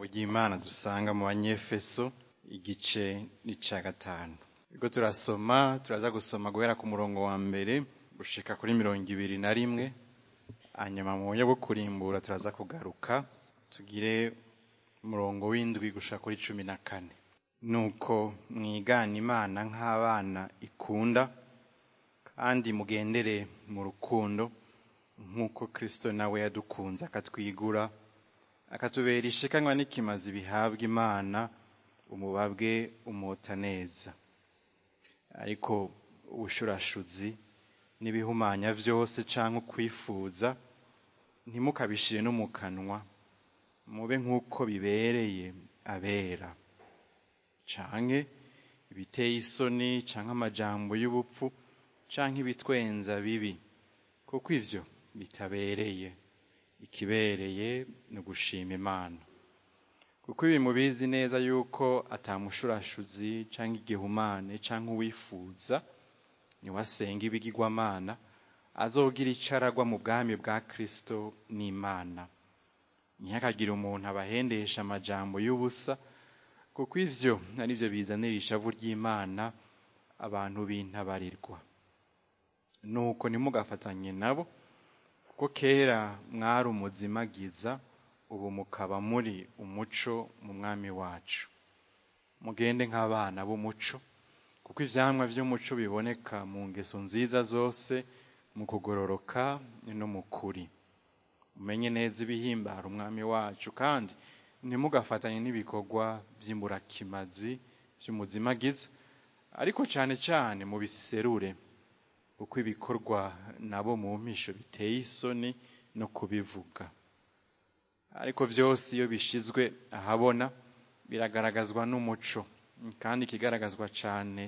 ijambo ry'imana dusanga mu banyefeso igice n'ica gatanu ubwo turasoma turaza gusoma guhera ku murongo wa mbere gushika kuri mirongo ibiri na rimwe hanyuma mu buryo bwo kurimbura turaza kugaruka tugire umurongo w'indwi gushika kuri cumi na kane nuko mwigana imana nk'abana ikunda kandi mugendere mu rukundo nk'uko kristo nawe yadukunze akatwigura akatubera ishikanywa n'ikimazi bihabwa imana umubabwe umota neza ariko ubushurashuzi n'ibihumanya vyose canke ukwifuza ntimukabishire no mu kanwa mube nk'uko bibereye abera canke ibiteye isoni canke amajambo y'ubupfu canke ibitwenza bibi kuko ivyo bitabereye ikibereye ni ugushima imana kuko ibi mubizi neza yuko atamushurashuzi canke igihumane canke uwifuza niwasenga ibigirwamana azogira ico aragwa mu bwami bwa kristo n'imana ntihakagire umuntu abahendesha amajambo y'ubusa kuko ivyo ari vyo bizanira ishavu ry'imana abantu b'intabarirwa nuko ntimugafatanye nabo kuko kera mwari umuzimagiza ubu mukaba muri umuco mu mwami wacu mugende nk'abana b'umuco kuko ivyamwa vy'umuco biboneka mu ngeso nziza zose mu kugororoka no mu kuri umenye neza ibihimbara umwami wacu kandi ntimugafatanye n'ibikorwa vy'imburakimazi vy'umuzimagiza ariko cane cane mubiserure kuko ibikorwa nabo mu mpisho biteye isoni no kubivuga ariko vyose iyo bishizwe ahabona biragaragazwa n'umuco kandi ikigaragazwa cane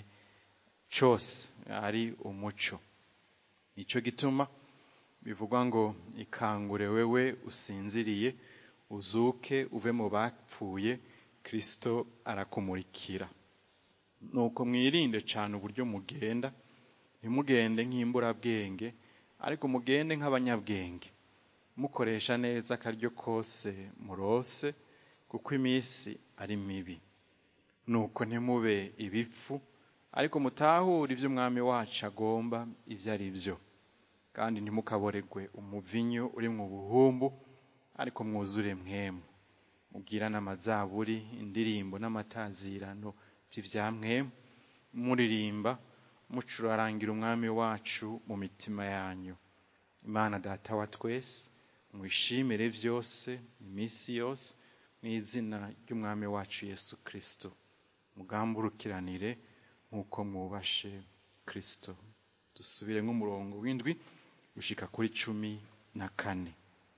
cose ari umuco nico gituma bivugwa ngo ikangure wewe usinziriye uzuke uve mu bapfuye kristo arakumurikira nuko mwirinde cane uburyo mugenda ntimugende nk'imburabwenge ariko mugende nk'abanyabwenge mukoresha neza akaryo kose murose kuko iminsi ari mibi nuko ntimube ibipfu ariko mutahure ivyo umwami wacu agomba ivyo ari vyo kandi ntimukaboregwe umuvinyu uri mu buhumbu ariko mwuzure mwemu mubwirane amazaburi indirimbo n'amatazirano vy'ivyamwemu muririmba mucurarangira umwami wacu mu mitima yanyu imana data wa twese mwishimire vyose iminsi yose mu izina ry'umwami wacu yesu kristo mugamburukiranire nk'uko mwubashe kristo dusubire nk'umurongo w'indwi gushika kuri cumi na kane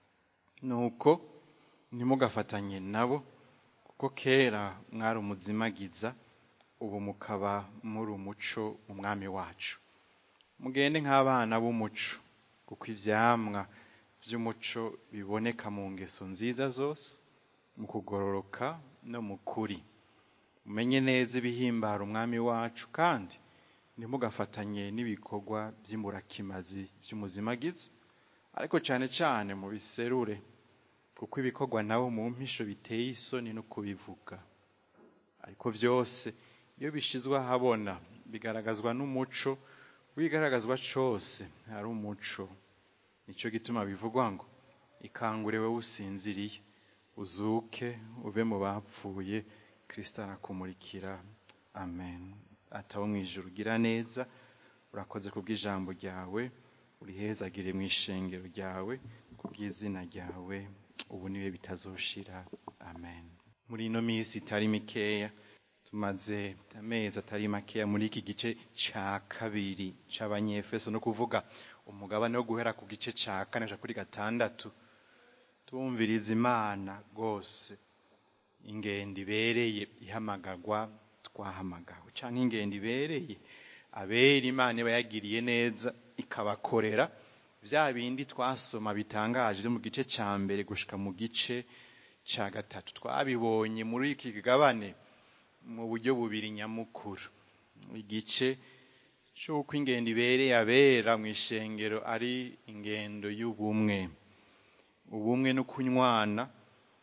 nuko ntimugafatanye nabo kuko kera mwari umuzimagiza ubu mukaba muri umuco mu mwami wacu mugende nk'abana b'umuco kuko ivyamwa vy'umuco biboneka mu ngeso nziza zose mu kugororoka no mu kuri umenye neza ibihimbara umwami wacu kandi ntimugafatanye n'ibikorwa vy'imburakimazi vy'umuzimagizi ariko cane cane mu biserure kuko ibikorwa nabo mu mpisho biteye isoni no kubivuga ariko vyose iyo bishizwe ahabona bigaragazwa n'umuco wigaragazwa cose ari umuco nico gituma bivugwa ngo ikangure wewe usinziriye uzuke uve mu bapfuye kristo arakumurikira amen atawo mw'ijuru ugira neza urakoze kubw'ijambo ryawe urihezagire mw'ishengero ryawe kubw'izina ryawe ubu niwe bitazoshira amen muri ino minsi itari mikeya tumaze amezi atari makeya muri iki gice ca kabiri c'abanyefeso no kuvuga umugabane wo guhera ku gice ca kane kuja kuri gatandatu tumviriza imana rwose ingendo ibereye ihamagarwa twahamagawe canke ingendo ibereye abera imana iba yagiriye neza ikabakorera vya bindi twasoma bitangaje vyo mu gice ca mbere gushika mu gice ca gatatu twabibonye muri iki kigabane mu buryo bubiri nyamukuru igice c'uko ingendo ibereye abera mw'ishengero ari ingendo y'ubumwe ubumwe no kunywana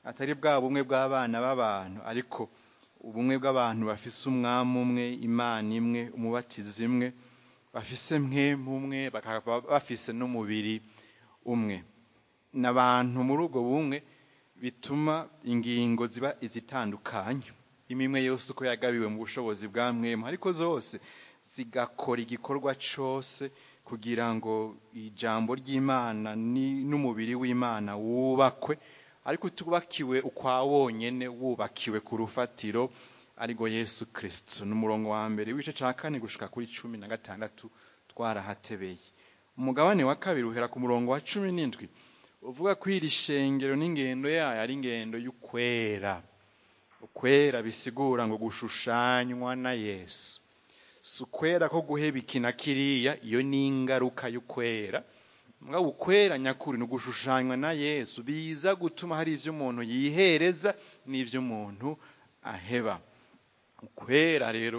atari bwa bumwe bw'abana b'abantu ariko ubumwe bw'abantu bafise umwami umwe imana imwe umubatizi imwe bafise mwemu umwe bakaba bafise n'umubiri umwe n'abantu muri ubwo bumwe bituma ingingo ziba izitandukanye imwe yose uko yagabiwe mu bushobozi bwa mwemu ariko zose zigakora igikorwa cyose kugira ngo ijambo ry'imana n'umubiri w'imana wubakwe ariko tubakiwe ukwa wonyene wubakiwe ku rufatiro ariko yesu kirisito ni umurongo wa mbere w'igice cya kane gushika kuri cumi na gatandatu twarahatebeye umugabane wa kabiri uhera ku murongo wa cumi n'indwi uvuga ko iri shengero n'ingendo yayo ari ingendo y'ukwera ukwera bisigura ngo gushushanywa na yesu si ukwera ko guheba iki na kiriya iyo ni ingaruka y'ukwera mugabo ukwera nyakuri ni ugushushanywa na yesu biza gutuma hari ibyo umuntu yihereza n'ibyo umuntu aheba ukwera rero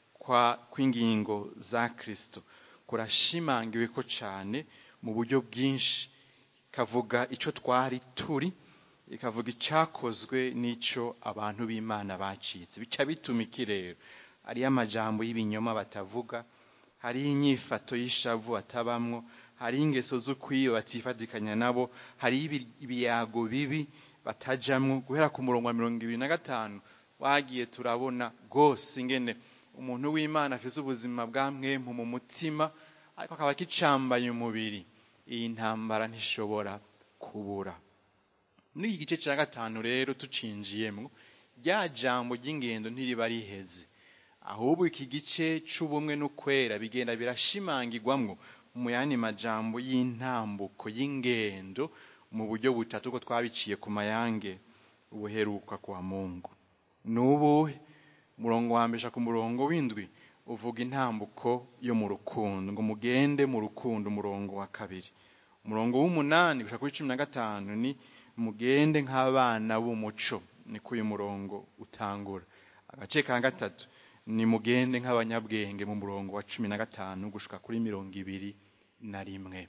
kw'ingingo za kirisito kurashimangiwe ko cyane mu buryo bwinshi ikavuga icyo twari turi ikavuga icyakozwe n'icyo abantu b'imana bacitse bica bituma iki rero hariyo amajambo y'ibinyoma batavuga hariho inyifato y'ishavu batabamwo hariho ingeso z'ukwiyo batifatikanya nabo hariho ibiyago bibi batajamwo guhera ku murongo wa mirongo ibiri na gatanu wagiye turabona rwose ingene umuntu w'imana afite ubuzima bwa mwemu mu mutima ariko akaba akicambaye umubiri iyi ntambara ntishobora kubura muri iki gice cya gatanu rero tucinjiyemo rya jambo ry'ingendo ntiriba riheze ahubwo iki gice cy'ubumwe n'ukwera bigenda birashimangirwamwo mu yandi majambo y'intambuko y'ingendo mu buryo butatu ko twabiciye ku mayange ubuheruka kwa mungu ni ubuhe umurongo wa mbere ku murongo w'indwi uvuga intambuko yo mu rukundo ngo mugende mu rukundo umurongo wa kabiri umurongo w'umunani gushaka kuri cumi na gatanu ni mugende nk'abana b'umuco niko uyu murongo utangura agace ka gatatu ni mugende nk'abanyabwenge mu murongo wa cumi na gatanu gushika kuri mirongo ibiri na rimwe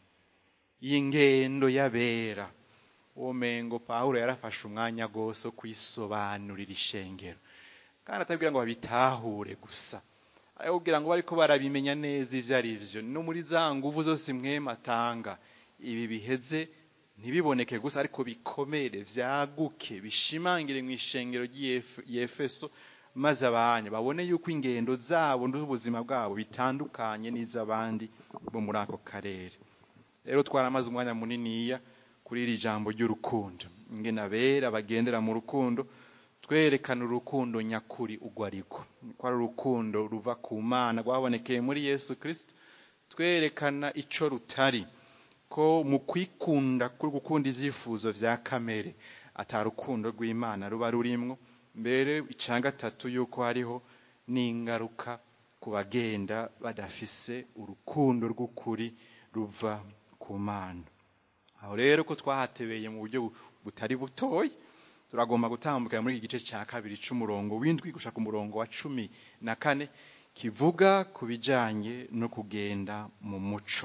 iyi ngendo y'abera uwo mengo pawulo yarafashe umwanya rwose wo kuyisobanurira ishengero kandi atabwira ngo babitahure gusa arababwira ngo bariko barabimenya neza ibyo ari byo no muri za nguvu zose mwema atanga ibi biheze ntibiboneke gusa ariko bikomere vyaguke bishimangire mu ishengero ry'efeso maze abanyu babone yuko ingendo zabo n'ubuzima bwabo bitandukanye n'iz'abandi bo muri ako karere rero twaramaze umwanya muniniya kuri iri jambo ry'urukundo ingene abera bagendera mu rukundo twerekana urukundo nyakuri ugwo ariko ko ari urukundo ruva ku mana rwabonekeye muri yesu kirisito twerekana ico rutari ko mu kwikunda kuri gukunda ivyifuzo vya kamere ata rukundo rw'imana ruba rurimwo mbere icya gatatu yuko hariho n'ingaruka ku bagenda badafise urukundo rw'ukuri ruva ku mana aho rero ko twahatebeye mu buryo butari butoya turagomba gutambukira muri iki gice cya kabiri cy'umurongo w'indwi gushaka umurongo wa cumi na kane kivuga ku bijyanye no kugenda mu muco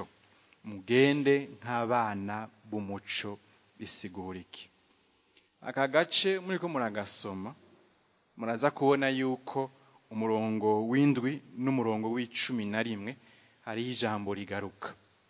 mugende nk'abana b'umuco bisigura iki aka gace muri ko muragasoma muraza kubona yuko umurongo w'indwi n'umurongo w'icumi na rimwe hariho ijambo rigaruka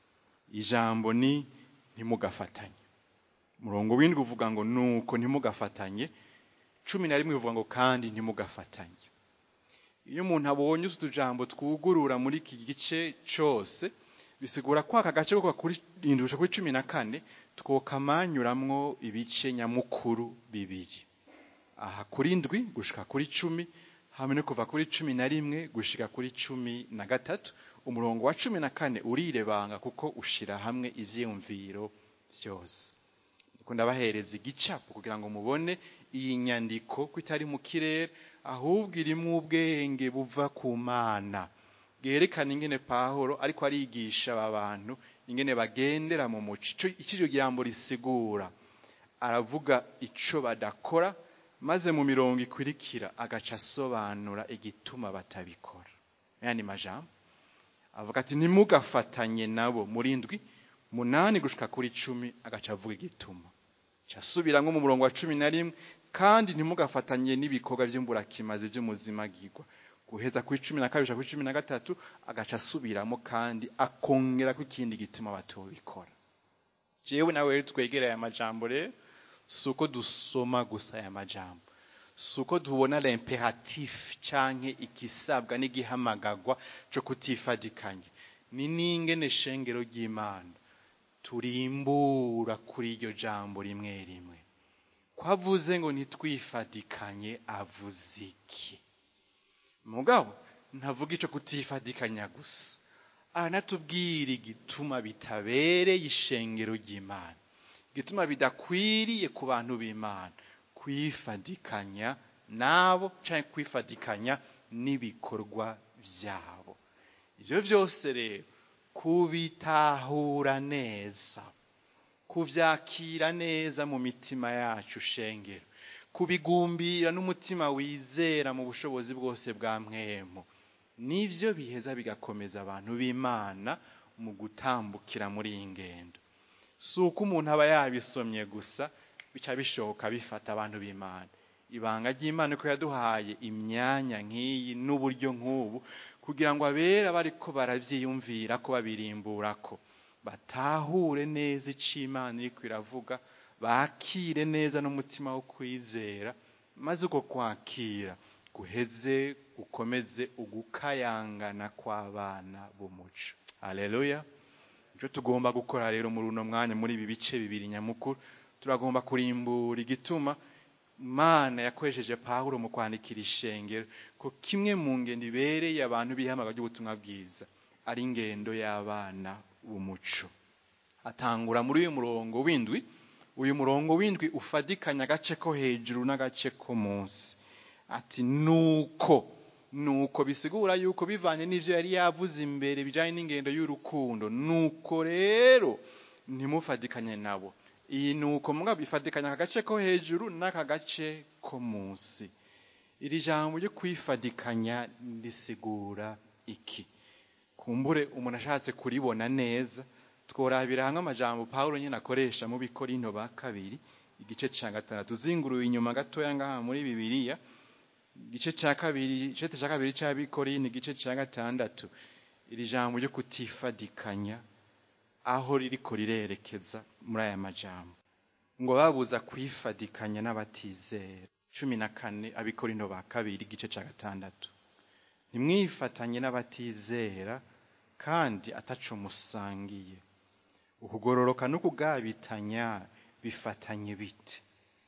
ijambo ni ntimugafatanye umurongo w'indwi uvuga ngo nuko ntimugafatanye cumi na rimwe uvuga ngo kandi ntimugafatanye iyo umuntu abonye utu tujambo twugurura muri iki gice cyose bisigura ko aka gace ko kuri indusha kuri cumi na kane twokamanyuramwo ibice nyamukuru bibiri aha kuri indwi gushika kuri cumi hamwe no kuva kuri cumi na rimwe gushika kuri cumi na gatatu umurongo wa cumi na kane urirebanga kuko ushira hamwe ivyiyumviro vyose ndabahereza igicapo kugira ngo mubone iyi nyandiko ko itari mu kirere ahubwo irimo ubwenge buva ku mana bwerekana ingene pahoro ariko arigisha aba bantu ingene bagendera mu muco icyo jambo risigura aravuga icyo badakora maze mu mirongo ikurikira agaca asobanura igituma batabikora yani majambo avuga ati ntimugafatanye nabo muri ndwi munani gushika kuri cumi agaca avuga igituma casubiramo mu murongo wa cumi na rimwe kandi ntimugafatanye n'ibikorwa by'imburakimazi by'umuzimagirwa guheza kuri cumi na kabiri kuri cumi na gatatu agaca asubiramo kandi akongera ko ikindi gituma batobikora jewe nawe rero twegereye aya majambo rero si uko dusoma gusa aya majambo si uko tubona l'imperatif canke igisabwa n'igihamagagwa co kutifadikanya ni n'ingene shengero ry'imana turimbura kuri iryo jambo rimwe rimwe kwavuze ngo ntitwifadikanye avuze iki mugabo ntavuga ico kutifadikanya gusa aranatubwira igituma bitabereye ishengero ry'imana igituma bidakwiriye ku bantu b'imana kwifadikanya nabo canke kwifadikanya n'ibikorwa vyabo ivyo vyose rero kubitahura neza kuvyakira neza mu mitima yacu shengero kubigumbira n'umutima wizera mu bushobozi bwose bwa mwemo nivyo biheza bigakomeza abantu b'imana mu gutambukira muri iyi ngendo si uko umuntu aba yabisomye gusa bica bishoboka bifata abantu b'imana ibanga ry'imana ko yaduhaye imyanya nk'iyi n'uburyo nk'ubu kugira ngo abera bariko baravyiyumvira ko babirimbura ko batahure neza ico imana iriko iravuga bakire neza n'umutima wo kwizera maze uko kwakira guheze gukomeze ugukayangana kw'abana b'umuco haleluya icyo tugomba gukora rero muri uno mwanya muri ibi bice bibiri nyamukuru turagomba kurimbura igituma imana yakoresheje pawulo mu kwandikira ishengero ko kimwe mu ngendo ibereye abantu bihamaga ry'ubutumwa bwiza ari ingendo y'abana b'umuco atangura muri uyu murongo w'indwi uyu murongo w'indwi ufadikanya agace ko hejuru n'agace ko munsi ati nuko nuko bisigura yuko bivanye n'ivyo yari yavuze imbere bijanye n'ingendo y'urukundo nuko rero ntimufadikanye nabo iyi nuko mugabo ifadikanya aka gace ko hejuru n'aka gace ko munsi iri jambo ryo kwifadikanya risigura iki kumbure umuntu ashatse kuribona neza tworabira hamwe amajambo pawulo nyine akoresha mu bikorinto ba kabiri igice ca gatandatu uzinguruye inyuma gatoya ngaha muri bibiliya igice ca kabiri igice ca kabiri c'abikorinto igice ca gatandatu iri jambo ryo kutifadikanya aho ririko rirerekeza muri aya majambo ngo babuza kwifadikanya n'abatizera cumi na kane abikorinto ba kabiri igice ca gatandatu ntimwifatanye n'abatizera kandi ataco musangiye ukugororoka n'ukugabitanya bifatanye bite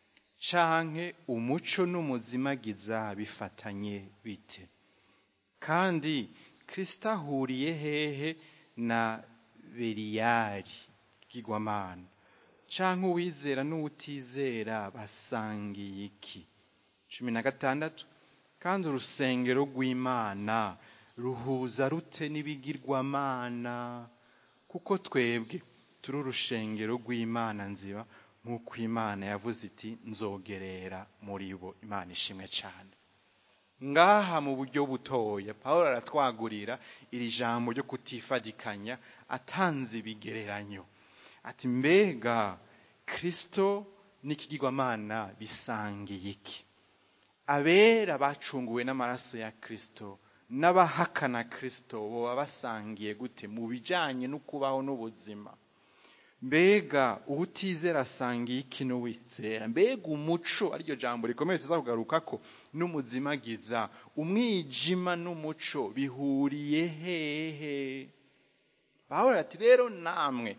canke umuco n'umuzimagiza bifatanye bite kandi kristo ahuriye hehe na beriyari bwigwamana canke uwizera n'uwutizera basangiye iki cumi na gatandatu kandi urusengero rw'imana ruhuza rute n'ibigirwamana kuko twebwe turi urushengero rw'imana nziba nk'uko imana yavuze iti nzogerera muri bo imana ishimwe cyane ngaha mu buryo butoya paul aratwagurira iri jambo ryo kutifadikanya atanze ibigereranyo ati mbega kristo n'ikigirwamana bisangiye iki abera bacunguwe n'amaraso ya kristo n'abahakana kristo boba basangiye gute mu bijanye no kubaho n'ubuzima mbega ubutizera asangiye iki n'uwizera mbega umuco ariryo jambo rikomeye tuza kugaruka ko n'umuzimagiza umwijima n'umuco bihuriye hehe pawulo ati rero namwe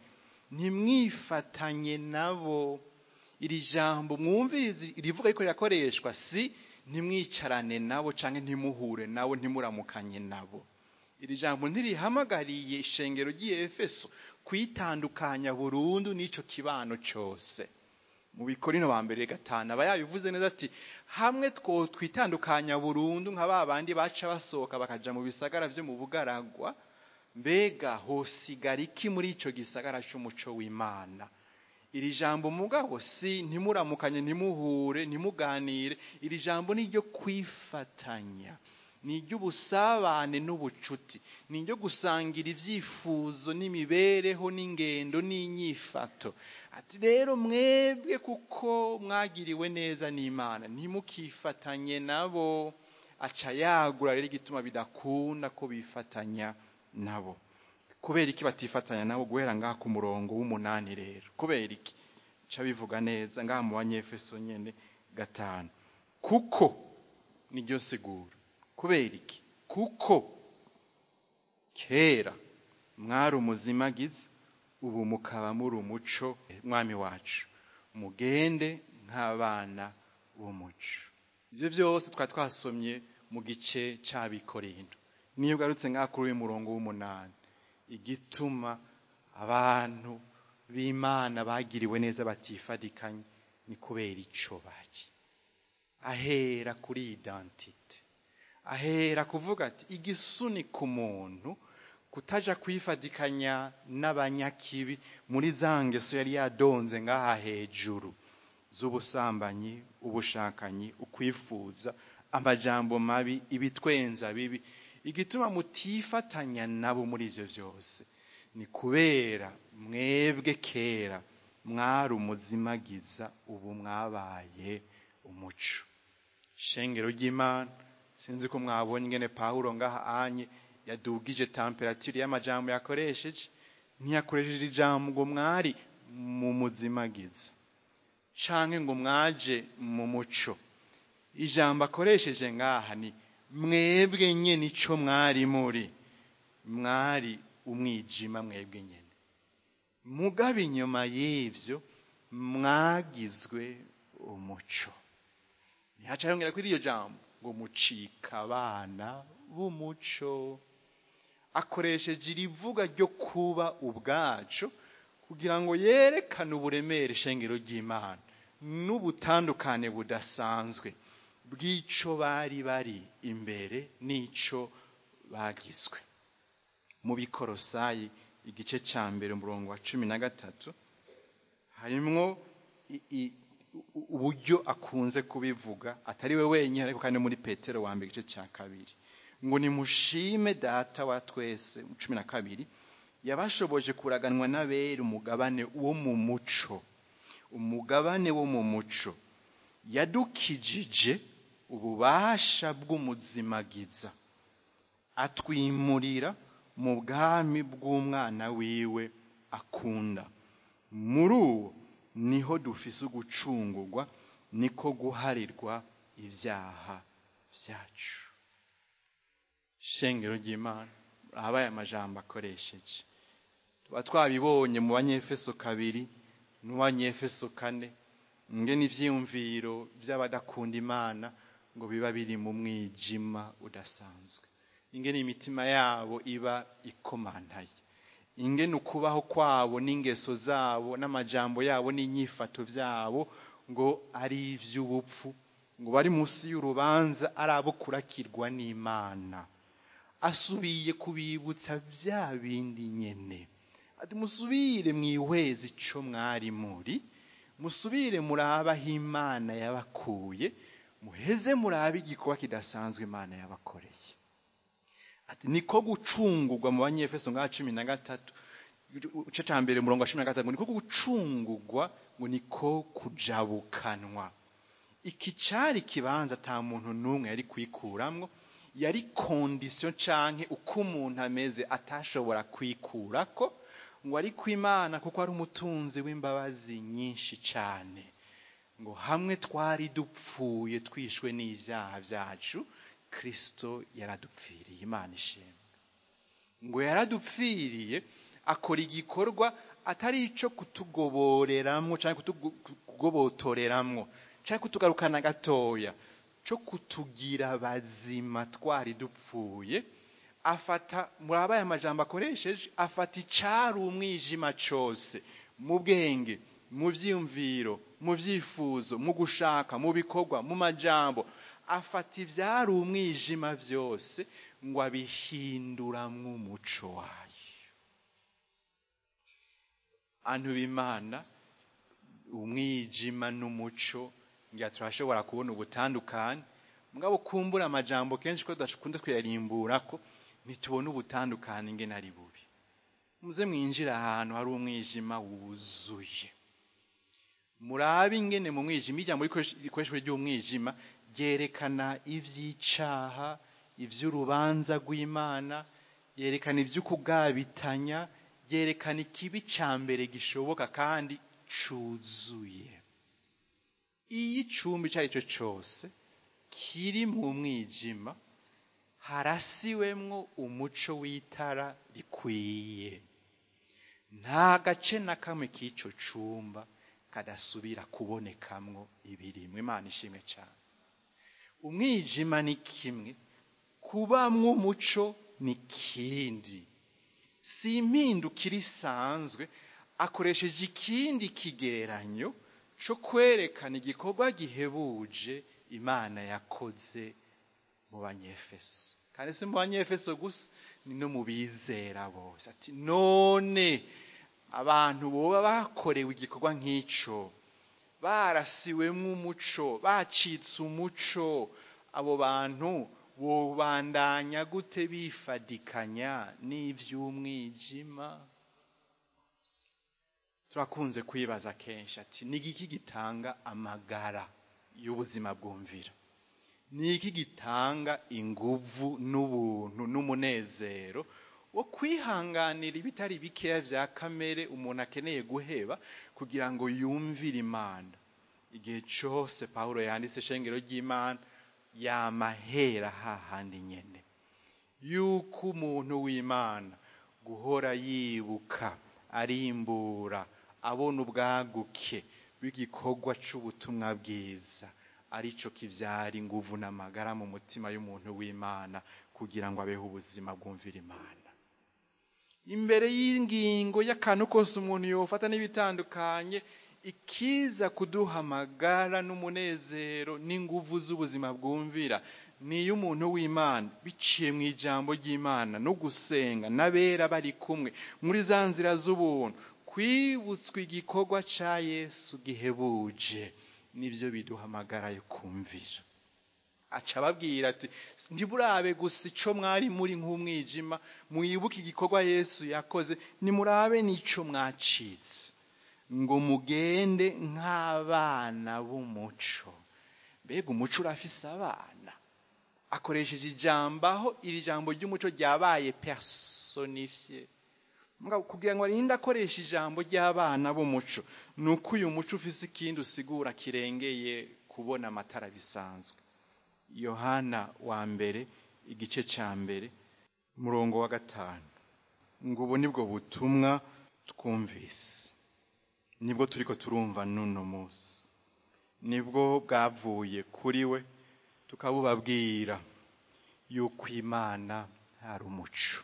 ntimwifatanye nabo iri jambo mwumvirize rivuga ariko rirakoreshwa si ntimwicarane nabo canke ntimuhure nabo ntimuramukanye nabo iri jambo ntirihamagariye ishengero ry'efeso kwitandukanya burundu n'ico kibano cose mu bikorino ba mbere gatanu aba yabivuze neza ati hamwe two twitandukanya burundu nka ba bandi baca basohoka bakaja mu bisagara vyo mu bugaragwa mbega hosigara iki muri ico gisagara c'umuco w'imana iri jambo mugabo si ntimuramukanye ntimuhure ntimuganire iri jambo ni ryo kwifatanya ni iry'ubusabane n'ubucuti ni iryo gusangira ibyifuzo n'imibereho n'ingendo n'inyifato ati rero mwebwe kuko mwagiriwe neza n'imana ntimukifatanye nabo aca yagura rero igituma bidakunda ko bifatanya nabo kubera iki batifatanya nabo guhera ngaha ku murongo w'umunani rero kubera iki ca bivuga neza ngaha mu banyefeso nyene gatanu kuko niryo sigura kubera iki kuko kera mwari umuzimagizi ubu mukaba muri umuco mwami wacu mugende nk'abana b'umuco ibyo byose twari twasomye mu gice cy'abikorinto niyo ugarutse ngaha kuri uyu murongo w'umunani igituma abantu b'imana bagiriwe neza batifadikanye ni kubera ico baki ahera kuri identite ahera kuvuga ati igisunika umuntu kutaja kwifadikanya n'abanyakibi muri za ngeso yari yadonze ngaha hejuru z'ubusambanyi ubushakanyi ukwifuza amajambo mabi ibitwenza bibi igituma mutifatanya nabo muri ivyo vyose ni kubera mwebwe kera mwari umuzimagiza ubu mwabaye umuco shengero ry'imana sinzi ko mwabonye ingene pawulo ngaha anye yadugije temperature y'amajambo yakoresheje ntiyakoresheje ijambo ngo mwari mu muzimagiza canke ngo mwaje mu muco ijambo akoresheje ngaha ni mwebwe nyene ico mwari muri mwari umwijima mwebwe nyene mugabe inyuma y'ivyo mwagizwe umuco ntihaca yongera kuri iryo jambo ngo mucika abana b'umuco akoresheje irivuga ryo kuba ubwacu kugira ngo yerekane uburemere ishengero ry'imana n'ubutandukane budasanzwe bw'ico bari bari imbere n'ico bagizwe mu bikorosayi igice ca mbere umurongo wa cumi na gatatu harimwo uburyo akunze kubivuga atari we wenyine ariko kandi muri petero wa mbere igice cya kabiri ngo nimushime data wa twese cumi na kabiri yabashoboje kuraganwa n'abera umugabane wo mu muco umugabane wo mu muco yadukijije ububasha bw'umuzimagiza atwimurira mu bwami bw'umwana wiwe akunda muri uwo niho dufise ugucungurwa niko guharirwa ibyaha byacu shengero ry'imana ahabaye amajambo akoresheje tuba twabibonye mu banyefeso kabiri n'uwanyefeso kane ngene ivyiyumviro by'abadakunda imana ngo biba biri mu mwijima udasanzwe ingene imitima yabo iba ikomantaye ingene ukubaho kwabo n'ingeso zabo n'amajambo yabo n'inyifato byabo ngo ari ivy'ubupfu ngo bari munsi y'urubanza ari abo kurakirwa n'imana asubiye kubibutsa bya bindi nyene ati musubire mwihweze ico mwari muri musubire murabe aho imana yabakuye muheze murabe igikorwa kidasanzwe imana yabakoreye ati niko gucungurwa mu banyefeso ngaha cumi na gatatu igice ca mbere umurongo wa cumi na gatatu ngo niko gucungurwa ngo niko kujabukanwa iki cari ikibanza ata muntu n'umwe yari kwikuramwo yari kondisiyo canke uko umuntu ameze atashobora kwikurako ngo ari kwimana kuko ari umutunzi w'imbabazi nyinshi cane ngo hamwe twari dupfuye twishwe n'ivyaha vyacu kristo yaradupfiriye imana ishimwe ngo yaradupfiriye akora igikorwa atari ico kutugoboreramwo canke kutugobotoreramwo canke kutugarukana gatoya co kutugira bazima twari dupfuye afata murabaye amajambo akoresheje afata icari umwijima cose mu bwenge mu vyiyumviro mu vyifuzo mu gushaka mu bikorwa mu majambo afata ivyari umwijima vyose ngo abihinduramwo umuco wayo antu b'imana umwijima n'umuco ngira turashobora kubona ubutandukane mugabo kumbura amajambo kenshi ko tudakunze kuyarimbura ko ntitubone ubutandukane ingene ari bubi muze mwinjira ahantu hari umwijima wuzuye murabe ingene mu mwijima ijambo rikoreshejwe ry'umwijima ryerekana ivy'icaha ivy'urubanza rw'imana yerekana ivy'ukugabitanya yerekana ikibi ca mbere gishoboka kandi cuzuye iyo icumbi ico ari cyo cose kiri mu mwijima harasiwemwo umuco w'itara rikwiye nta gace na kamwe k'ico cumba kadasubira kubonekamwo ibirimwo imana ishimwe cyane umwijima ni kimwe kubamwo umuco ni kindi si impindukire isanzwe akoresheje ikindi kigereranyo cyo kwerekana igikorwa gihebuje imana yakoze mu banyefeso kandi si mu banyefeso gusa ni no mu bizera bose ati none abantu boba bakorewe igikorwa nk'icyo barasiwemo umuco bacitse umuco abo bantu bobandanya gute bifadikanya n'iby'umwijima turakunze kwibaza kenshi ati ni iki gitanga amagara y'ubuzima bwumvira ni iki gitanga inguvu n'ubuntu n'umunezero wo kwihanganira ibitari bikeya bya kamere umuntu akeneye guheba kugira ngo yumvire imana igihe cyose paul yanditse ishengero ry'imana yamahera hahandi nyene yuko umuntu w'imana guhora yibuka arimbura abona ubwaguke bw'igikorwa cy'ubutumwa bwiza aricyo kibyara inguvu n'amagara mu mutima y'umuntu w'imana kugira ngo abeho ubuzima bwumvira imana imbere y'ingingo y'akantu kose umuntu yofata n'ibitandukanye ikiza kuduha amagara n'umunezero n'inguvu z'ubuzima bwumvira niyo umuntu w'imana biciye mu ijambo ry'imana no gusenga n'abera bari kumwe muri za nzira z'ubuntu kwibutswa igikorwa cya yesu gihebuje nibyo biduha amagara yo kumvira aca ababwira ati ntiburabe gusa icyo mwari muri nk'umwijima mwibuke igikorwa yesu yakoze nimurabe n'icyo mwacitse ngo mugende nk'abana b'umuco mbega umuco urafise abana akoresheje ijambo aho iri jambo ry'umuco ryabaye personifiye kugira ngo arinde akoresha ijambo ry'abana b'umuco ni uko uyu muco ufise ikindi usigura kirengeye kubona amatara bisanzwe yohana wa mbere igice cya mbere umurongo wa gatanu ngo ubu nibwo butumwa twumvise nibwo turi ko turumva n'uno munsi nibwo bwavuye kuri we tukabubabwira yuko imana ari umuco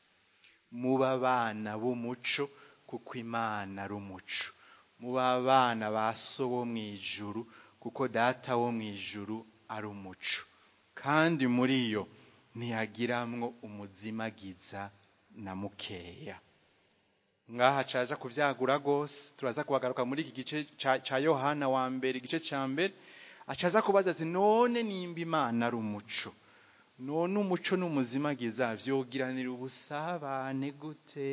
muba abana b'umuco kuko imana ari umuco muba abana ba so wo mu ijuru kuko data wo mu ijuru ari umuco kandi muri yo ntiyagiramwo umuzimagiza na mukeya ngaha caza kuvyagura rwose turaza kubagaruka muri iki gice ca yohana wa mbere igice ca mbere acaza kubaza ati none nimba imana ari umuco none umuco n'umuzimagiza vyogiranira ubusabane gute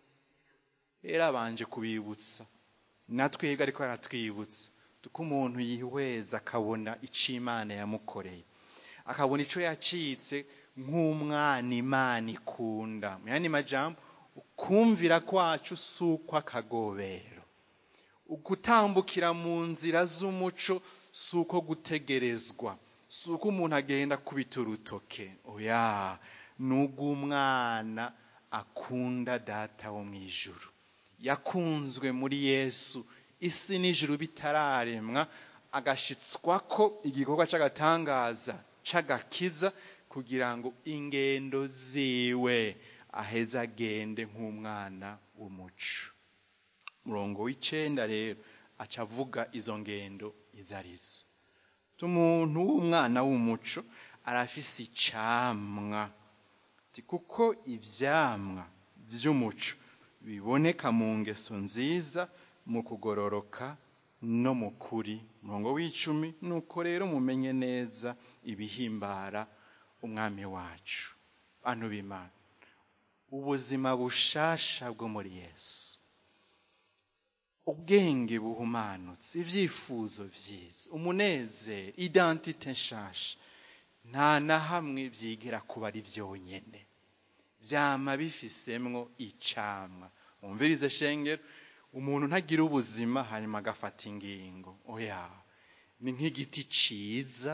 rero abanje kubibutsa natwebwe ariko aratwibutsa tuko umuntu yihweza akabona ico imana yamukoreye akabona ico yacitse nk'umwana imana ikunda mu yandi majambo ukumvira kwacu si ukw'akagobero ugutambukira mu nzira z'umuco si uko gutegerezwa si uko umuntu agenda kubita urutoke oya ni ugw'umwana akunda data wo mu ijuru yakunzwe muri yesu isi n'ijuru bitararemwa agashitswa ko igikorwa cy'agatangaza cy'agakiza kugira ngo ingendo ziwe aheze agende nk'umwana w'umuco murongo w'icenda rero aca avuga izo ngendo izo arizo umuntu w'umwana w'umuco arafise icamwa kuko ivyamwa vy'umuco biboneka mu ngeso nziza mu kugororoka no mu kuri umurongo w'icumi nuko rero mumenye neza ibihimbara umwami wacu bantu b'imana ubuzima bushasha bwo muri yesu ubwenge buhumanutse ibyifuzo byiza umunezero identite nshasha nta na hamwe byigera kuba ari byonyine byama bifisemwo icamwa wumvirize shengero umuntu ntagira ubuzima hanyuma agafata ingingo oya ni nk'igiti ciza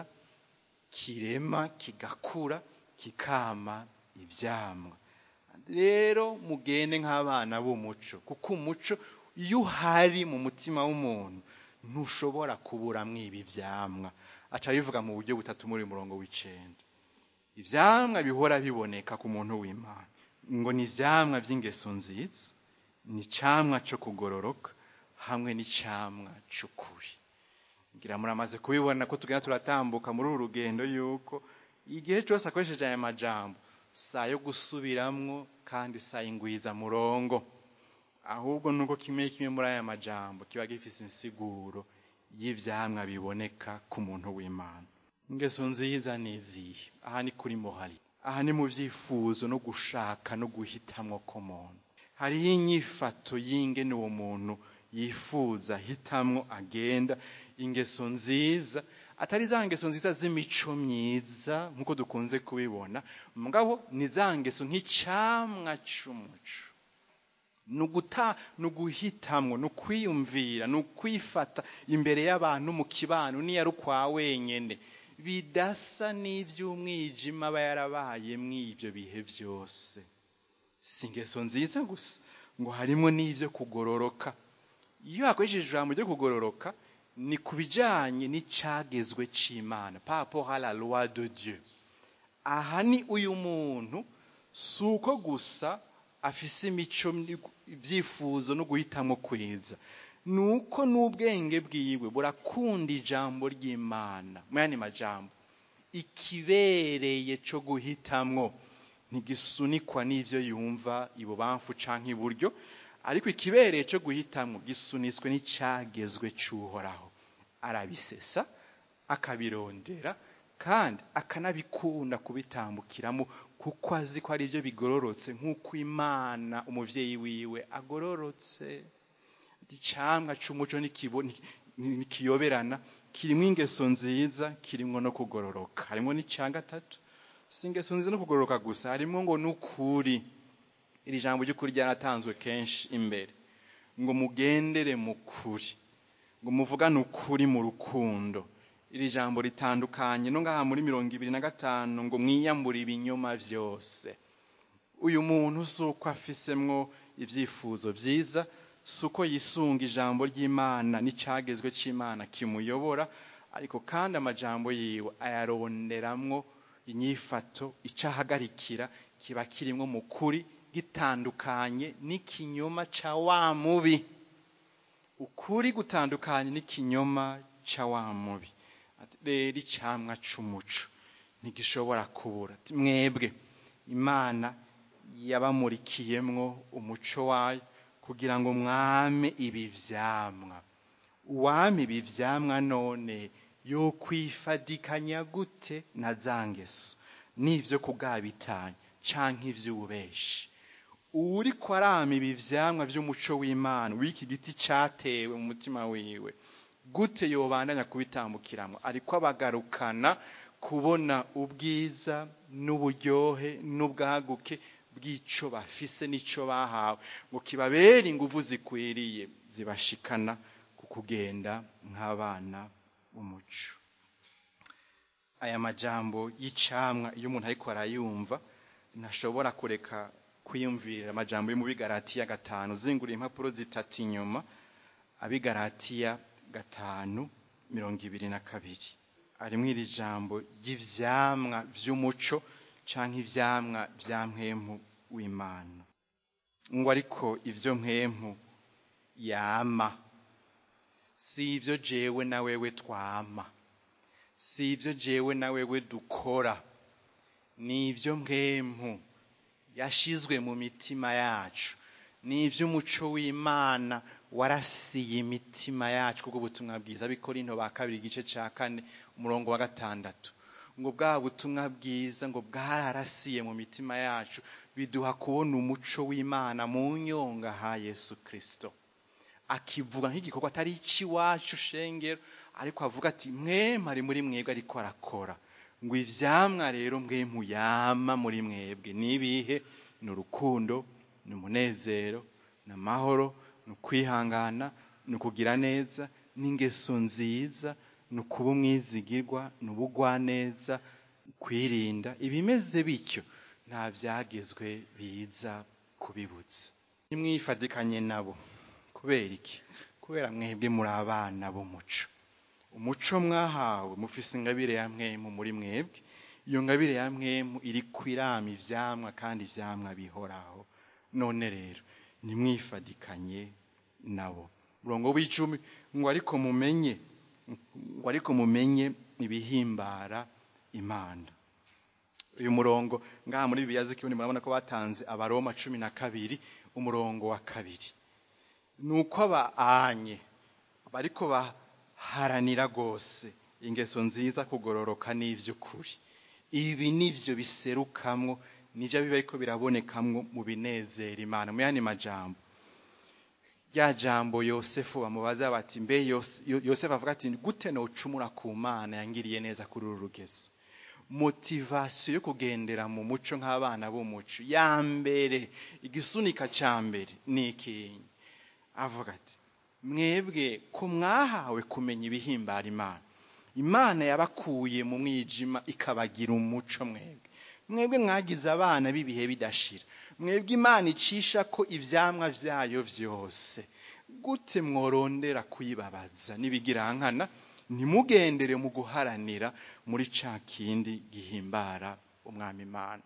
kirema kigakura kikama ivyamwa rero mugende nk'abana b'umuco kuko umuco iyo uhari mu mutima w'umuntu ntushobora kuburamwo ibi vyamwa aca bivuga mu buryo butatu muri murongo w'icenda ivyamwa bihora biboneka ku muntu w'imana ngo ni ivyamwa vy'ingeso nziza ni icamwa co kugororoka hamwe n'icamwa c'ukuri ngira muramaze kubibona ko tugenda turatambuka muri uru rugendo yuko igihe cyose akoresheje aya majambo saa yo gusubiramwo kandi saa y'ingwiza murongo ahubwo nuko kimwe kimwe muri aya majambo kiba gifise insiguro y'ivyamwa biboneka ku muntu w'imana ingeso nziza ni izihe aha ni kuri mohari aha ni mu vyifuzo no gushaka no guhitamwo k'umuntu hariho inyifato y'ingene uwo muntu yifuza hitamwo agenda ingeso nziza atari za ngeso nziza z'imico myiza nk'uko dukunze kubibona mugabo ni za ngeso nk'icamwa c'umuco ni uguta ni uguhitamwo ni ukwiyumvira ni ukwifata imbere y'abantu mu kibano niyo ari ukwa wenyene bidasa n'ivy'umwijima aba yarabaye mw'ivyo bihe vyose si ingeso nziza gusa ngo harimo n'ivyo kugororoka iyo hakoresheje ijambo ryo kugororoka ni ku bijanye n'icagezwe c'imana par rapport à la loi de dieu aha ni uyu muntu si uko gusa afise imico ibyifuzo no guhitamwo kwiza ni uko n'ubwenge bwiwe burakunda ijambo ry'imana mu yandi majambo ikibereye co guhitamwo ntigisunikwa n'ivyo yumva ibubamfu canke iburyo ariko ikibereye co guhitamwo gisunitswe n'icagezwe c'uhoraho arabisesa akabirondera kandi akanabikunda kubitambukiramo kuko azi ko ari byo bigororotse nk'uko imana umuvyeyi wiwe agororotse icamwa c'umuco ntikiyoberana kirimwo ingeso nziza kirimwo no kugororoka harimwo n'ica gatatu si ingeso nziza no kugororoka gusa harimwo ngo n'ukuri iri jambo ry'ukuri ryaratanzwe kenshi imbere ngo mugendere mu kuri ngo muvugane ukuri mu rukundo iri jambo ritandukanye no ngaha muri mirongo ibiri na gatanu ngo mwiyambure ibinyoma vyose uyu muntu si uko afisemwo ivyifuzo vyiza si uko yisunga ijambo ry'imana n'icagezwe c'imana kimuyobora ariko kandi amajambo yiwe ayaronderamwo inyifato icahagarikira kiba kirimwo mu kuri gitandukanye n'ikinyoma ca wa mubi ukuri gutandukanye n'ikinyoma ca wa mubi rero icamwa c'umuco ntigishobora kubura mwebwe imana yabamurikiyemwo umuco wayo kugira ngo mwame ibi vyamwa uwame ibi vyamwa none yokwifadikanya gute na za ngeso n'ivyo kugabitanya canke ivy'ububeshi uwuriko arama ibi vyamwa vy'umuco w'imana w'iki giti catewe mu mutima wiwe gute yobandanya kubitambukiramwo ariko abagarukana kubona ubwiza n'uburyohe n'ubwaguke bw'ico bafise n'ico bahawe ngo kibabere inguvu zikwiriye zibashikana ku kugenda nk'abana b'umuco aya majambo y'icamwa iyo umuntu ariko arayumva ntashobora kureka kwiyumvira amajambo yo mu bigaratiya gatanu zinguriye impapuro zitatu inyuma abigaratiya gatanu mirongo ibiri na kabiri harimwo iri jambo ry'ivyamwa vy'umuco canke ivyamwa vya mpwemu w'imana ngo ariko ivyo mpwemu yama si ivyo jewe na wewe twama si ivyo jewe na wewe dukora ni ivyo mpwemu yashizwe mu mitima yacu ni iby'umuco w'imana warasiye imitima yacu kubwo ubutumwa bwiza bikorinto ba kabiri igice cya kane umurongo wa gatandatu ngo bwa butumwa bwiza ngo bwararasiye mu mitima yacu biduha kubona umuco w'imana mu nyonga ha yesu kirisito akivuga nk'igikorwa atari icy'iwacu shengero ariko avuga ati mwema ari muri mwebwe ariko arakora ngo ibyamwa rero mwe muyama muri mwebwe nibihe ni urukundo ni umunezero ni amahoro ni ukwihangana ni ukugira neza n'ingeso nziza ni ukuba umwizigirwa ni ubugwaneza kwirinda ibimeze bityo nta byagezwe biza kubibutsa nimwifatikanye nabo kubera iki kubera mwebwe muri abana b'umuco umuco mwahawe mufise ingabire ya mwemu muri mwebwe iyo ngabire ya mwemu iri kwirama ivyamwa kandi ivyamwa bihoraho none rero nimwifadikanye nabo murongo w'icumi ngo ariko mumenye ngo ariko mumenye ibihimbara imana uyu murongo ngaha muri bibiliya z'ikirundi murabona ko batanze abaroma cumi na kabiri umurongo wa kabiri ni uko abaanye bariko baharanira rwose ingeso nziza kugororoka n'ivy'ukuri ibi nivyo biserukamwo nivyo biba ariko birabonekamwo mu binezera imana mu yandi majambo rya jambo yosefu bamubaza bati mbe yosefu avuga ati gute nocumura ku mana yangiriye neza kuri uru rugezo motivasiyo yo kugendera mu muco nk'abana b'umuco ya mbere igisunika ca mbere ni ikinyi avuga ati mwebwe ko mwahawe kumenya ibihimbara imana imana yabakuye mu mwijima ikabagira umuco mwebwe mwebwe mwagize abana b'ibihe bidashira mwebwe imana icisha ko ivyamwa vyayo vyose gute mworondera kuyibabaza n'ibigirankana ntimugendere mu guharanira muri ca kindi gihimbara umwami imana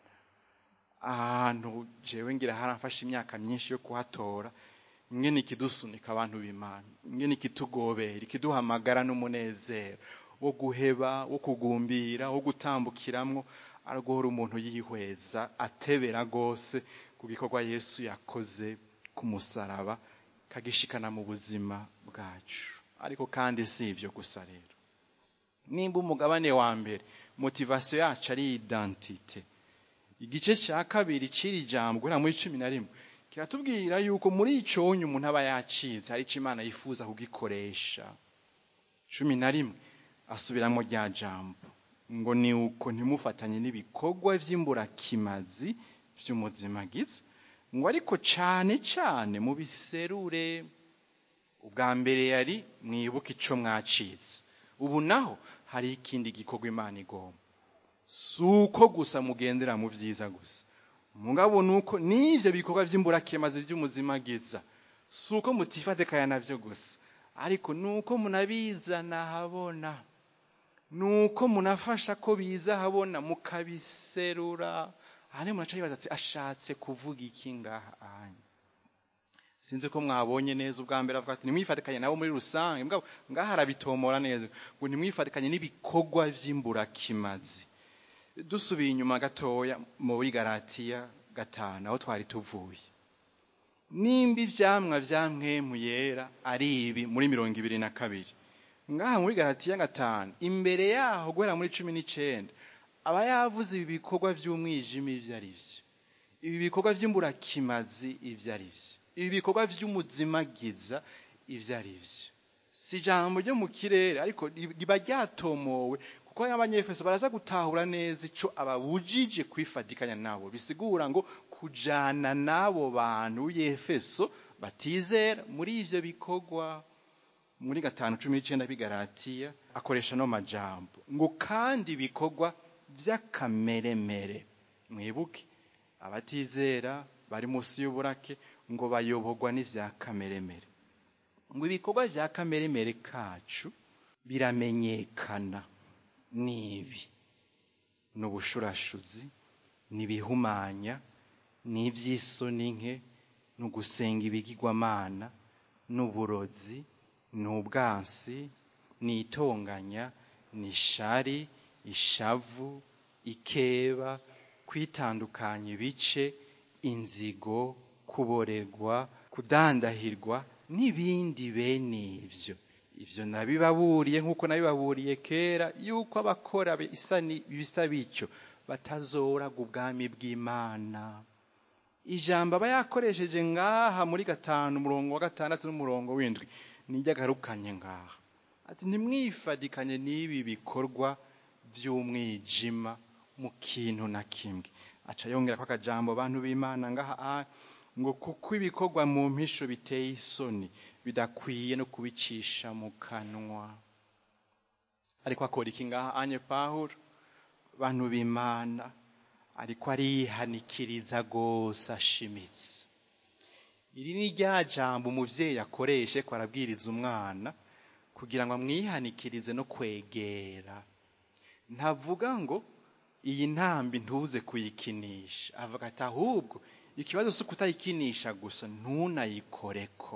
ahantu jewe ngira haramfashe imyaka myinshi yo kuhatora ingene ikidusunika abantu b'imana ingene ikitugobera ikiduhamagara n'umunezero wo guheba wo kugumbira wo gutambukiramwo aragora umuntu yihweza atebera rwose ku gikorwa yesu yakoze ku musaraba kagishikana mu buzima bwacu ariko kandi si ibyo gusa rero nimba umugabane wa mbere motivasiyo yacu ari identite igice cya kabiri cy'iri jambo guhera muri cumi na rimwe kiratubwira yuko muri icyo wonye umuntu aba yacitse hari icyo imana yifuza kugikoresha cumi na rimwe asubiramo rya jambo ngo ni uko ntimufatanye n'ibikorwa by'imburakimazi by'umuzimagizi ngo ariko cyane cyane mu biserure ubwa mbere yari mwibuke icyo mwacitse ubu naho hari ikindi gikorwa imana igomba si uko gusa mugendera mu byiza gusa mugabo ni uko n'ibyo bikorwa by'imburakimazi by'umuzimagiza si uko mutifatikanya nabyo gusa ariko ni uko munabizana habona ni uko munafasha ko biza habona mukabiserura aha niyo munaca yibaza ati ashatse kuvuga iki ngaha anya sinzi ko mwabonye neza ubwa mbere avuga ati nimwifatikanye nabo muri rusange ngaha arabitomora neza ngo nimwifatikanye n'ibikorwa by'imburakimazi dusubiye inyuma gatoya muri garatiya gatanu aho twari tuvuye nimba ivyamwa vya mwemu yera ari ibi muri mirongo ibiri na kabiri ngaha muri garatiya gatanu imbere yaho guhera muri cumi n'icenda aba yavuze ibi bikorwa vy'umwijima ivyo ari vyo ibi bikorwa vy'imburakimazi ivyo ari vyo ibi bikorwa vy'umuzimagiza ivyo ari vyo si ijambo ryo mu kirere ariko riba ryatomowe kuko n'abanyefeso baraza gutahura neza ico ababujije kwifatikanya nabo bisigura ngo kujana n'abo bantu b'efeso batizera muri ivyo bikorwa muri gatanu cumi n'icenda bigaratiya akoresha no majambo ngo kandi ibikorwa vy'akameremere mwibuke abatizera bari munsi y'uburake ngo bayoborwa n'ivya kameremere ngo ibikorwa vya kameremere kacu biramenyekana nibi ni ubushurashuzi ni ibihumanya ni iby'isoni nke ni ugusenga ibigirwamana ni uburozi ni ubwansi ni itonganya ni ishari ishavu ikeba kwitandukanya ibice inzigo kuborerwa kudandahirwa n'ibindi bene ibyo ibyo nabibaburiye nk'uko nabibaburiye kera yuko abakora ibisa bityo batazoraga ubwami bw'imana ijambo aba yakoresheje ngaha muri gatanu umurongo wa gatandatu n'umurongo w'indwi nijya agarukanye ngaha ati ntimwifadikanye n'ibi bikorwa by'umwijima mu kintu na kimwe aca yongera ko akajambo abantu b'imana ngaha ngo kuko ibikorwa mu mpisho biteye isoni bidakwiye no kubicisha mu kanwa ariko akora iki ngaha anye pahuro abantu b'imana ariko arihanikiriza rwose ashimitse iri ni rya jambo umubyeyi akoreshe ko arabwiriza umwana kugira ngo amwihanikirize no kwegera ntavuga ngo iyi ntambi ntuze kuyikinisha avuga ati ahubwo ikibazo si ukutayikinisha gusa ntunayikoreko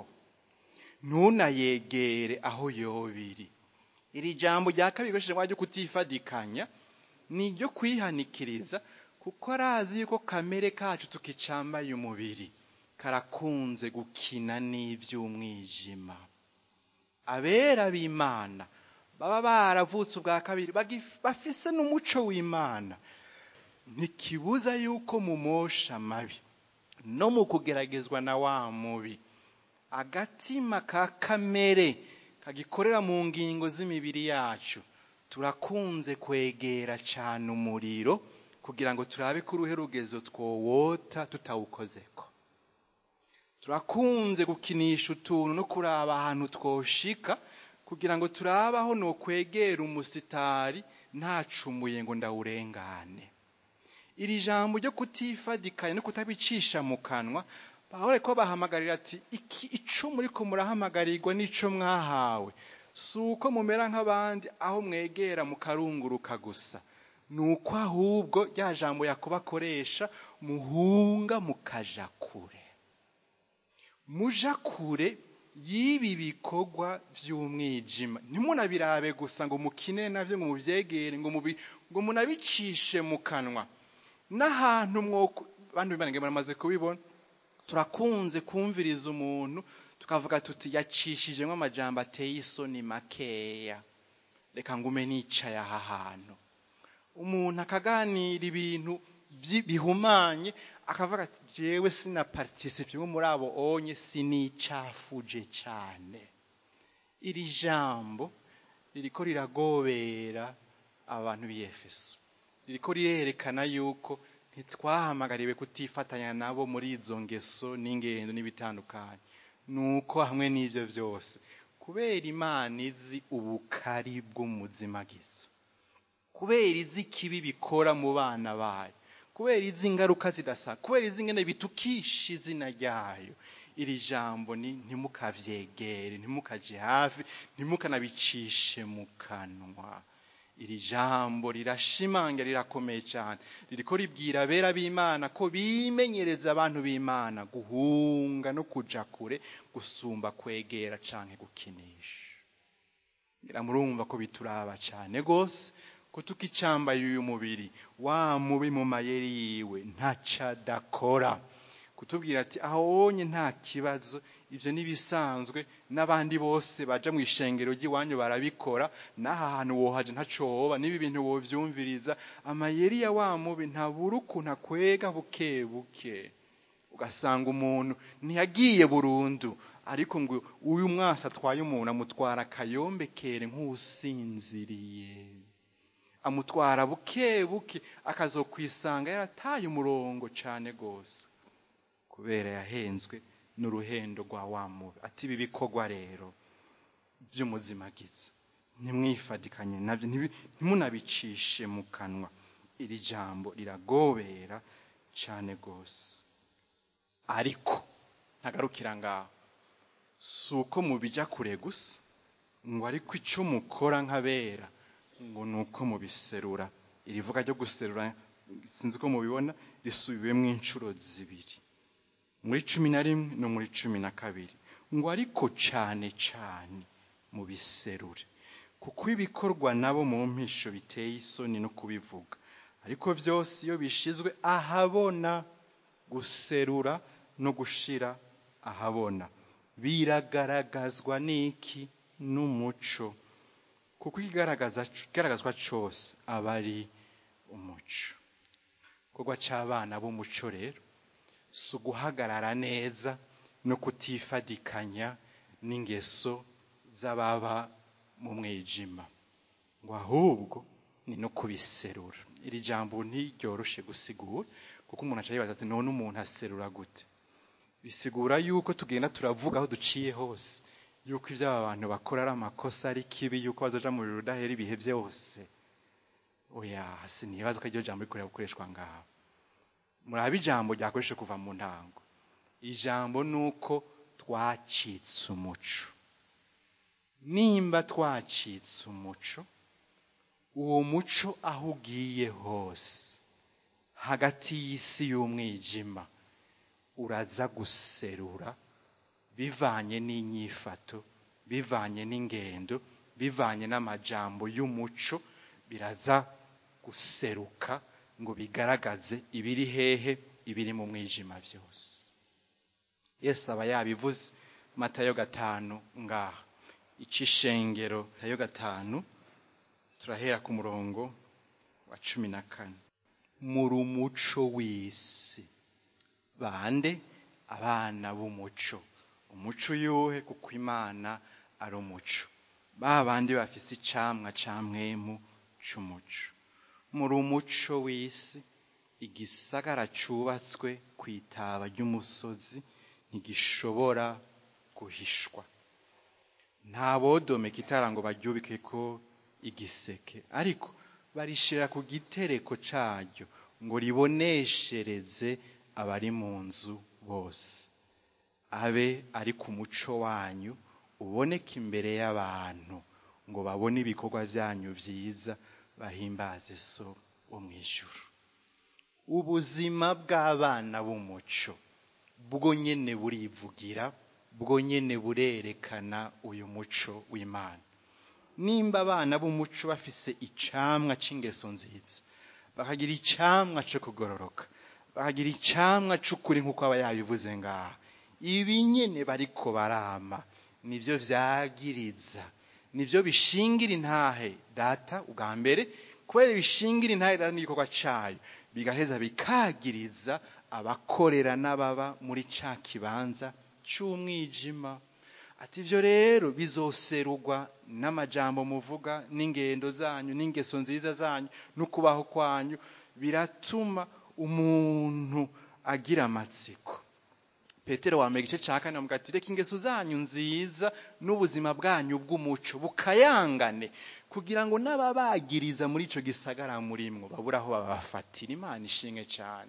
ntunayegere aho yobiri iri jambo rya kabiri rikoresheje ryo kutifadikanya ni iryo kwihanikiriza kuko arazi yuko kamere kacu tukicambaye umubiri karakunze gukina n'iby'umwijima abera b'imana baba baravutse ubwa kabiri bafise n'umuco w'imana ntikibuza yuko mu mosha mabi no mu kugeragezwa na wa mubi agatima ka kamere kagikorera mu ngingo z'imibiri yacu turakunze kwegera cyane umuriro kugira ngo turabe ko uruhe rugezo twowota tutawukozeko turakunze gukinisha utuntu no kuraba ahantu twoshika kugira ngo turabe aho nokwegera umusitari ntacumuye ngo ndawurengane iri jambo ryo kutifadikanya no kutabicisha mu kanwa bahore ko bahamagarira ati iki ico muri ko murahamagarirwa n'ico mwahawe si uko mumera nk'abandi aho mwegera mukarunguruka gusa ni uko ahubwo rya jambo yakoba akoresha muhunga mukaja kure muja kure y'ibi bikorwa by'umwijima ntimunabirabe gusa ngo mukine nabyo ngo mubyegere ngo ngo munabicishe mu kanwa n'ahantu mwoko bantu b'imana baramaze kubibona turakunze kumviriza umuntu tukavuga tuti yacishijemo amajambo ateye isoni makeya reka ngume nicaye aha hantu umuntu akaganira ibintu bihumanye akavuga ati jewe sina participe muri abo onye sinicafuje cyane iri jambo ririko riragobera abantu b'iyefeso ririko rirerekana yuko ntitwahamagariwe kutifatanya nabo muri izo ngeso n'ingendo n'ibitandukanye nuko hamwe n'ibyo byose kubera imana izi ubukari bw'umuzimagizo kubera izi ikibi bikora mu bana bayo kubera izi ingaruka zidasa kubera izi ngene bitukisha izina ryayo iri jambo ni ntimukavyegere ntimukaje hafi ntimukanabicishe mu kanwa iri jambo rirashimangira rirakomeye cyane ririko ribwira abera b'imana ko bimenyereza abantu b'imana guhunga no kuja kure gusumba kwegera canke gukinisha ngira murumva ko bituraba cyane gose ko tukicambaye uyu mubiri wa mubi mu mayeri yiwe ntacadakora kutubwira ati aho wonye nta kibazo ibyo n'ibisanzwe n'abandi bose baja mu ishengero ry'iwanyu barabikora n'aha hantu wohaje ntaco woba n'ibi bintu wovyumviriza amayeri ya wa mubi ntabura ukuntu akwega buke buke ugasanga umuntu ntiyagiye burundu ariko ngo uyu mwasi atwaye umuntu amutwara akayombekere nk'usinziriye amutwara buke buke akazokwisanga yarataye umurongo cane gose kubera yahenzwe n'uruhendo rwa wa mubi ati ibi bikorwa rero by'umuzimagizi ntimwifadikanye nabyo ntimunabicishe mu kanwa iri jambo riragobera cyane rwose ariko ntagarukira ngaho si uko mubijya kure gusa ngo ariko icyo mukora nk'abera ngo ni uko mubiserura iri vuga ryo guserura sinzi ko mubibona risubiwemo inshuro zibiri muri cumi na rimwe no muri cumi na kabiri ngo ariko cyane cyane mu biserure kuko ibikorwa nabo mu mpisho biteye isoni no kubivuga ariko byose iyo bishizwe ahabona guserura no gushira ahabona biragaragazwa n'iki n'umuco kuko ikigaragazwa cyose aba ari umuco igikorwa cy'abana b'umuco rero si uguhagarara neza no kutifadikanya n'ingeso z'ababa mu mwijima ngo ahubwo ni no kubiserura iri jambo ntiryoroshe gusigura kuko umuntu aca yibaza ati none umuntu aserura gute bisigura yuko tugenda turavuga aho duciye hose yuko ibyo aba bantu bakora ari amakosa ari kibi yuko bazoja mu birori udahera ibihe byose oya sinibaza ko iryo jambo rikorera gukoreshwa ngaho murabe ijambo ryakoreshe kuva mu ntango ijambo ni uko twacitse umuco nimba twacitse umuco uwo muco aho ugiye hose hagati y'isi y'umwijima uraza guserura bivanye n'inyifato bivanye n'ingendo bivanye n'amajambo y'umuco biraza guseruka ngo bigaragaze ibiri hehe ibiri mu mwijima byose yesu aba yabivuze matayo gatanu ngaha icishengero tayo gatanu turahera ku murongo wa cumi na kane muri umuco w'isi bande abana b'umuco umuco uyuhe kuko imana ari umuco ba bandi bafise icamwa ca mwemu c'umuco muri umuco w'isi igisagara cubatswe ku itaba ry'umusozi ntigishobora guhishwa nta bodomeka itara ngo baryubike ko igiseke ariko barishira ku gitereko caryo ngo riboneshereze abari mu nzu bose abe ari ku muco wanyu uboneka imbere y'abantu ngo babone ibikorwa byanyu byiza bahimbaze so wo mu ijuru ubuzima bw'abana b'umuco bwo nyene burivugira bwo nyene burerekana uyu muco w'imana nimba abana b'umuco bafise icamwa c'ingeso nziza bakagira icamwa co kugororoka bakagira icamwa c'ukuri nk'uko aba yabivuze ngaha ibi nyene bariko barama nivyo vyagiriza nivyo bishingira intahe data ubwa mbere kubera bishingira intahe data n'igikorwa cayo bigaheza bikagiriza abakorera n'ababa muri ca kibanza c'umwijima ati ivyo rero bizoserugwa n'amajambo muvuga n'ingendo zanyu n'ingeso nziza zanyu n'ukubaho kwanyu biratuma umuntu agira amatsiko petero wa mbere igice cya kane bamuga ati reka ingeso zanyu nziza n'ubuzima bwanyu bw'umuco bukayangane kugira ngo n'ababagiriza muri ico gisagara murimwo babura aho babafatira imana ishimwe cyane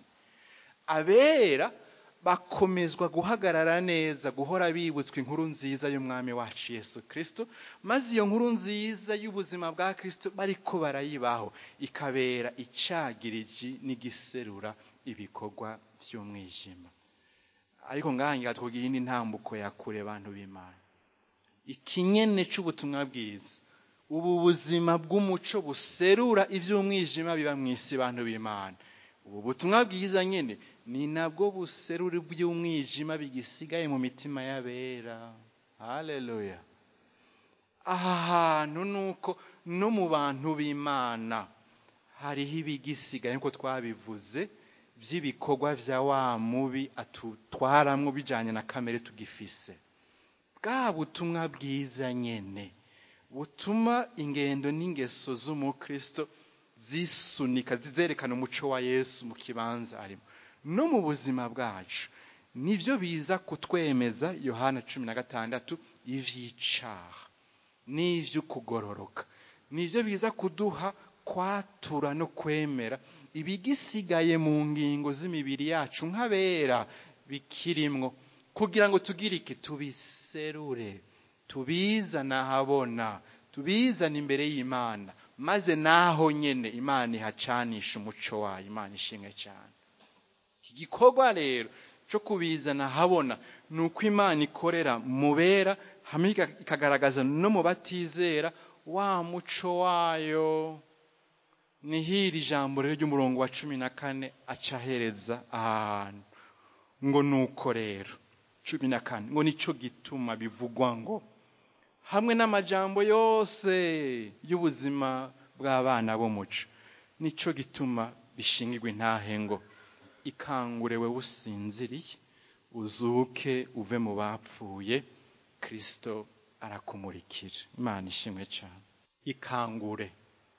abera bakomezwa guhagarara neza guhora bibutswa inkuru nziza y'umwami wacu yesu kirisito maze iyo nkuru nziza y'ubuzima bwa kirisito bariko barayibaho ikabera icagiriji n'igiserura ibikorwa by'umwijima ariko ngahangira twugira indi ntambuko ya kure abantu b'imana ikinyene c'ubutumwa bwiza ubu buzima bw'umuco buserura iby'umwijima biba mu isi bantu b'imana ubu butumwa bwiza nyine ni nabwo buserura iby'umwijima bigisigaye mu mitima y'abera haleluya aha hantu ni uko no mu bantu b'imana hariho ibigisigaye nk'uko twabivuze by'ibikorwa bya wa mubi atutwaramwo bijyanye na kamere tugifise bwa butumwa bwiza nyine butuma ingendo n'ingeso z'umukristo zisunika zizerekana umuco wa yesu mu kibanza arimo no mu buzima bwacu nibyo biza kutwemeza yohana cumi na gatandatu ivy'icaha n'ivy'ukugororoka nibyo biza kuduha kwatura no kwemera ibigisigaye mu ngingo z'imibiri yacu nk'abera bikirimwo kugira ngo tugire iki tubiserure tubizane ahabona tubizane imbere y'imana maze naho nyene imana ihacanisha umuco wayo imana ishimwe cyane iki gikorwa rero cyo kubizana ahabona ni uko imana ikorera mu bera hamwe ikagaragaza no mu batizera wa muco wayo ni hiri ijambo rero ry'umurongo wa cumi na kane aca ahereza aha hantu ngo nuko rero cumi na kane ngo nicyo gituma bivugwa ngo hamwe n'amajambo yose y'ubuzima bw'abana b'umuco nicyo gituma bishingirwa intahe ngo ikangure we usinziriye uzuke uve mu bapfuye kirisito arakumurikira imana ishimwe cyane ikangure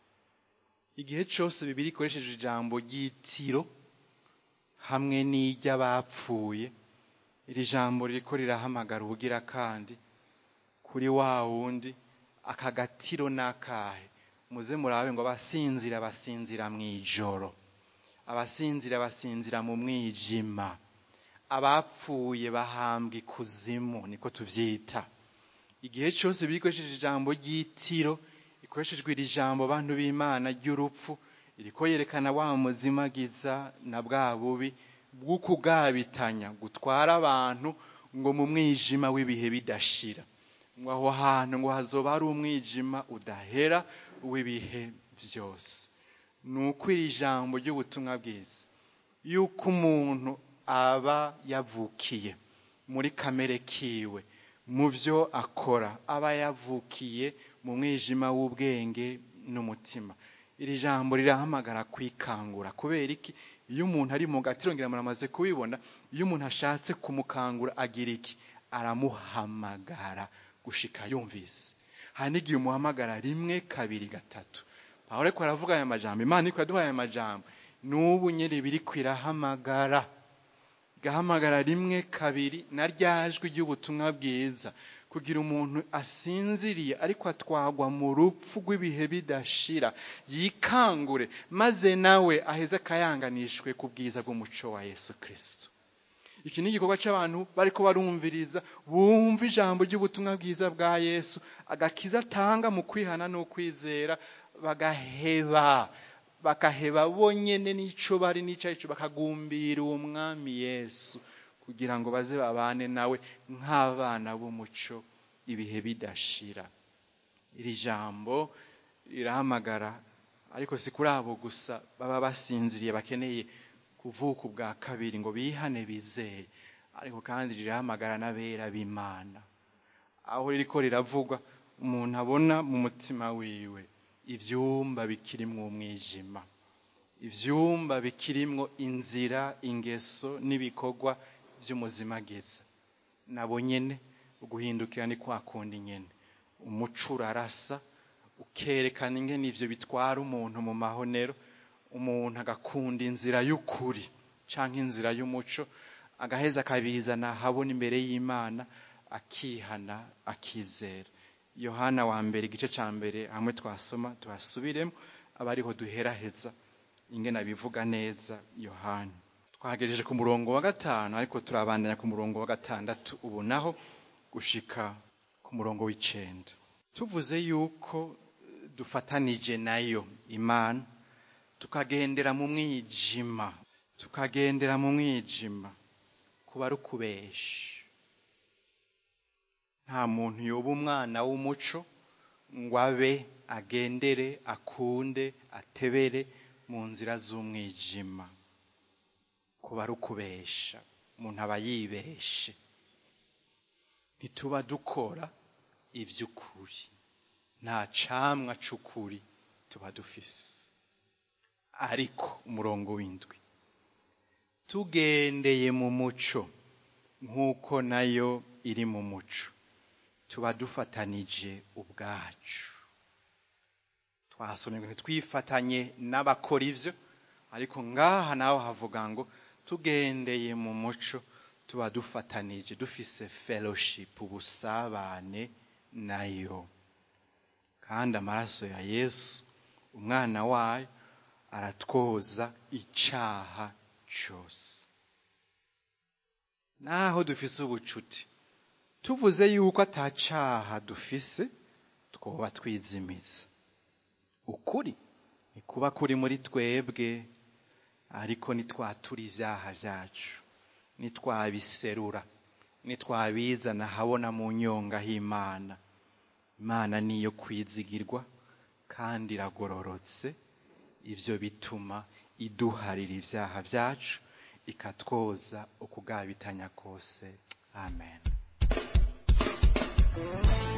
igihe cyose bibiri ikoresheje ijambo ry'itiro hamwe n'iry'abapfuye iri jambo ririko rirahamagara ubugira kandi kuri wa wundi aka gatiro n'akahe muze murabe ngo abasinzira basinzira mu ijoro abasinzira basinzira mu mwijima abapfuye bahambwa ikuzimu niko tuvyita igihe cyose bikoresheje ijambo ry'itiro ikoreshejwe iri jambo bantu b'imana ry'urupfu iriko yerekana wa muzimagiza na bwa bubi bw'ukugabitanya gutwara abantu ngo mu mwijima w'ibihe bidashira ngo aho hantu ngo hazoba hari umwijima udahera w'ibihe byose ni uko iri jambo ry'ubutumwa bwiza yuko umuntu aba yavukiye muri kamere kiwe mu byo akora aba yavukiye mu mwijima w'ubwenge n'umutima iri jambo rirahamagara kwikangura kubera iki iyo umuntu ari mu gatiro ngira muramaze kubibona iyo umuntu ashatse kumukangura agira iki aramuhamagara gushika yumvise hari n'igihe umuhamagara rimwe kabiri gatatu aho ariko aravuga aya majambo imana iko yaduhaye aya majambo n'ubu nyine biri kwirahamagara igahamagara rimwe kabiri na ryajwi ry'ubutumwa bwiza kugira umuntu asinziriye ariko atwagwa mu rupfu rw'ibihe bidashira yikangure maze nawe aheze akayanganishwe ku bwiza bw'umuco wa yesu kirisito iki ni igikorwa cy'abantu bariko barumviriza bumva ijambo ry'ubutumwa bwiza bwa yesu agakiza atanga mu kwihana n'ukwizera bagaheba bakaheba bonyene n'ico bari n'ico arico bakagumbira uwo mwami yesu kugira ngo baze babane nawe nk'abana b'umuco ibihe bidashira iri jambo rirahamagara ariko si kuri abo gusa baba basinziriye bakeneye kuvuka ubwa kabiri ngo bihane bizeye ariko kandi rirahamagara n'abera b'imana aho ririko riravugwa umuntu abona mu mutima wiwe ivyumba bikirimwo umwijima ivyumba bikirimwo inzira ingeso n'ibikorwa vy'umuzimagiza nabo nyene uguhindukira ni kwa kundi nyene umuco urarasa ukerekana ingene ivyo bitwara umuntu mu mahonero umuntu agakunda inzira y'ukuri canke inzira y'umuco agaheza akabizana habona imbere y'imana akihana akizera yohana wa mbere igice ca mbere hamwe twasoma tuhasubiremo aba ariho duheraheza ingene abivuga neza yohana twagejeje ku murongo wa gatanu ariko turabandanya ku murongo wa gatandatu ubu naho gushika ku murongo w'icenda tuvuze yuko dufatanije nayo imana tukagendera mu mwijima tukagendera mu mwijima kuba ari ukubesha nta muntu yoba umwana w'umuco ngo abe agendere akunde atebere mu nzira z'umwijima kuba ari ukubesha umuntu aba yibeshe ntituba dukora iby'ukuri nta camwa c'ukuri tuba dufise ariko umurongo w'indwi tugendeye mu muco nk'uko nayo iri mu muco tuba dufatanije ubwacu twasomye ngo ntitwifatanye n'abakora ivyo ariko ngaha naho havuga ngo tugendeye mu muco tuba dufatanije dufise fellowship ubusabane nayo kandi amaraso ya yesu umwana wayo aratwoza icaha cose naho dufise ubucuti tuvuze yuko atacaha dufise twoba twizimiza ukuri ntikuba kuri muri twebwe ariko nitwatura ivyaha vyacu nitwabiserura nitwabizana habona mu nyonga h'imana imana niyo kwizigirwa kandi iragororotse ivyo bituma iduharira ivyaha vyacu ikatwoza ukugabitanya kose amen